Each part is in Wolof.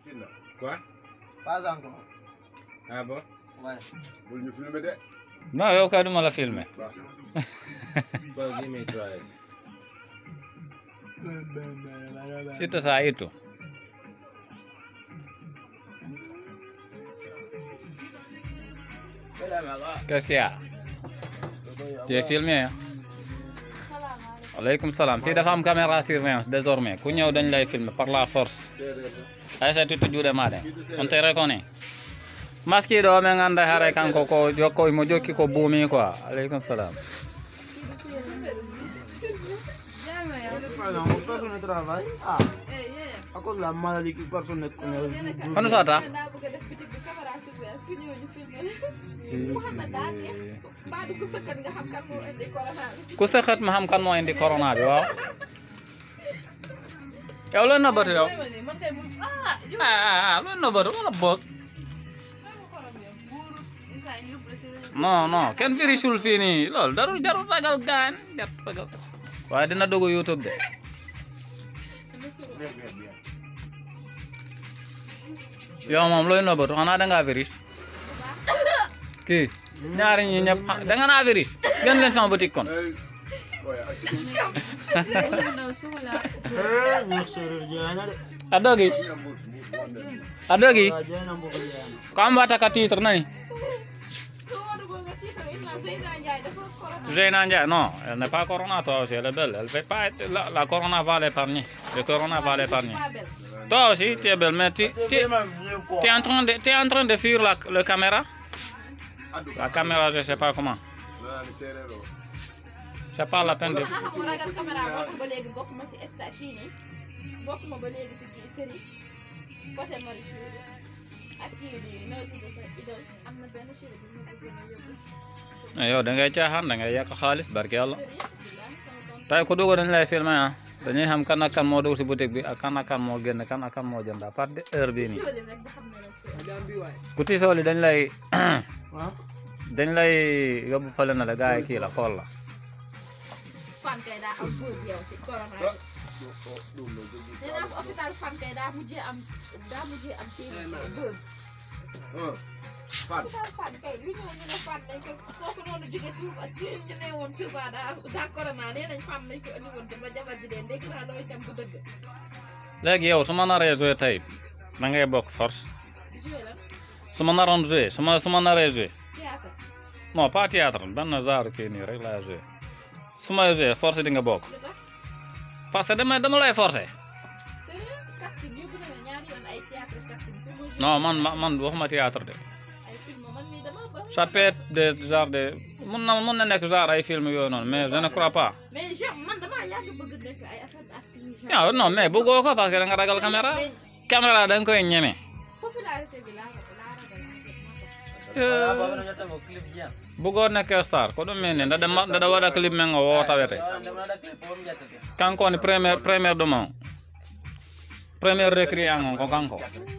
Quoi Pas encore. Ah bon Ouais. Bul ñu filmer de. non yow kay duma la filmer Well, give me tries. surtout ça itu qu'est-ce qu'il y a tu es filmé hein aleykum salaam fii dafa am caméra surveillance désormais ku ñëw dañ lay filmer par la force aysatu juuɗe maɗen on te reconnaît maskiɗo o men ganda hare kanko ko jokko mo jokki ko buumi quoi aleykum salam Par exemple, personne ne travaille. Ah, à cause de la maladie que personne ne connaît. hono sota ku sëxët ma xam kan moo indi corona bi waaw yow looy nëbbatu yow ah looy nëbbatu wala boog non non kenn vérifiul fii nii loolu darul jarul ragal gaan jarul ragal waaye dina dugg youtube de yow moom looy nëbbatu xanaa da ngaa vérifié kii ñaari ñi ñëpp xa- da nga naa vérifié gën leen sama boutique kon Eh, ñu sori jaana de. a dogi a dogi Ah, jaana mbugu jaana. ko am wata ka titre nani Zeyna Ndiaye, non, elle n'est pas corona, toi aussi, elle est belle. Elle fait pas être, la, la corona va l'épargner. Le corona va l'épargner. Toi aussi, tu es belle, mais tu, tu, tu es en train de, tu es en train de fuir la, le caméra. La caméra, je sais pas comment. C'est pas la peine de... xanaa xam nga ragal caméra bokk ba léegi bokk ma si esta kii nii bokk ma ba léegi si kii série côté Marichou ak kii bi noo tudd sa idole am na benn série bi ma bëggoon a yóbbu yow da ngay caaxaan da ngay yàq xaalis barke yàlla série billahi sama tonton tey ku dugg dañ lay filmer ah dañuy xam kan ak kan moo dugg si boutique bi ak kan ak kan moo génn kan ak kan moo jënd à part de heure bii nii Soli rek ba xam ne nag fi ku tisooli dañ lay Ah, dañ lay yóbbu fële na la gars yi kii la xool la fan kay daa am buzz yow si corona bi nee naa hôpital fan kay daa mujjee am daa mujjee am kii buzz hôpital fan kay lu ñëw ñu ne fan nañ ko kooku noonu jóge Touba ñu ne woon Touba daa daa corona nee nañ fan nañ ko indi woon te ba jabar ji dee dégg naa loolu itam bu dëgg léegi yow su ma naree joué tey da ngay bokk force joué la su ma naroon joué su ma su ma naree joué théâtre non pas théâtre benn genre kii nii rek laa joué su may joué force di nga bokk lu tax parce que dama dama lay forcé sérieux casting yóbbu na ma ñaari yoon ay théâtre casting pour ma joué non man ma- man waxuma théâtre de ay film man mii dama ba ça peut être des genre de mun na mun na nekk genre ay film yooyu noonu mais je ne crois pas mais genre man damaa yàgg bëgg nekk ay affaire d'acting genre non non mais bëggoo ko parce que da nga ragal caméra mais caméra da nga koy ñeme popularité bi laa laa ragal en fait moo tax. ah, baba na ngata mo clip jaana. bëggoo nekk star ko ɗum min ni ndade ndade waɗa clip men o wotawete Ah, ndema na clip on jata de. kanko woni premiére premiére ɗuma o premiére recruant on ko kanko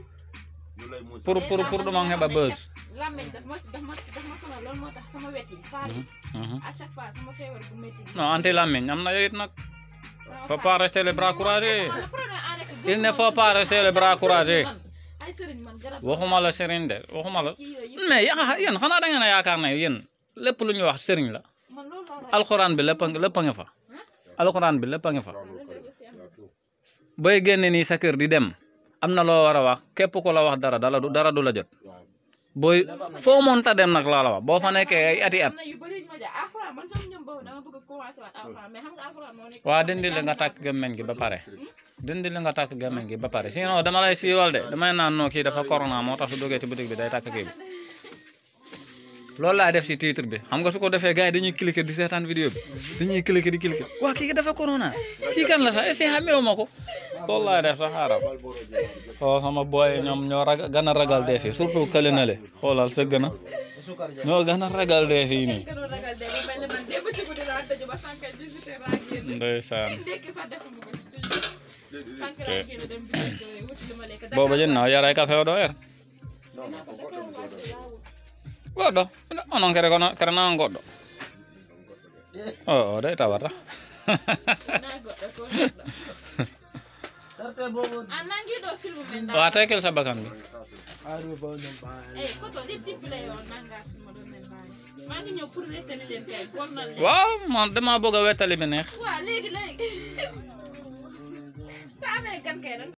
pour pour pour ɗum on heɓa buzz làmmeñ daf ma daf ma daf ma sonal loolu moo tax sama wet yi faar yi à chaque fois sama feebar bu métti bi. non anti lammiñ am na yoyit nag sama faut faar. pas rester les bras courageux Le problème en est que Il ne gëmuma faut pas man rester ay les bras garab courageux. man, ay sëriñ man garab waxuma la sëriñ de waxuma la kii yooyu yëpp mais ya yéen xanaa da ngeen a yaakaar ne yéen lépp lu ñuy wax sëriñ la man loolu laa ragal. alxuraan bi lépp a lépp a nga fa alxuraan bi lépp a nga fa Loolu aussi am na. booy génne nii sa kër di dem am na loo war a wax képp ku la wax dara dala du dara du la jot booy foo mënta dem nag laa la wax boo fa nekkee ay ati at am na yu bëri yu ma ja alxuraan man sama ñoom boobu dama bëgg a commencé waat alxuraan mais xam nga alxuraan moo nekk. waa dindi li nga tàkk gémmeñ gi ba pare dindi li nga tàkk gémmeñ gi ba pare sinon dama lay siiwal de damay naan noo kii dafa corona moo tax su duggee ci boutique bi day tàkk kii bi loolu laa def si titre bi xam nga su ko defee gars yi dañuy cliquer di seetaan vidéo bi dañuy cliquer di cliquer waa kii dafa corona kii kan la sax est-ce que xamee ma ko loolu laay def sax xaaral oo sama booy ñoom ñoo ragal gën a ragal dee fii surtout kële na le xoolal sa gën a Sukar jaana. ñoo gën a ragal dee fii nii gënoon ragal dee ba mel ne man démb ci guddi laa tëju ba sànq 18 heures laa génn. ndeysaan ndekki sax defuma ko ci sànq laa génn dem bi wuti lu ma lekk. booba jën na yaray café o ɗo er goɗɗo onon kere kono kere nawan goɗɗo o o de tawata naa goɗɗo ko neɗɗo. Tarte boobu. ah nangiɗo film men waa tekkil sa bakkan bi Aru ba ñoom baa. eyi koto ɗi tippile yo nanga filma ɗon men mbawi maa ngi ñëw pour rettani leen kay bonnal leen waaw man dama bëgg a wettali bi neex waaw léegi léegi sa amee gan kay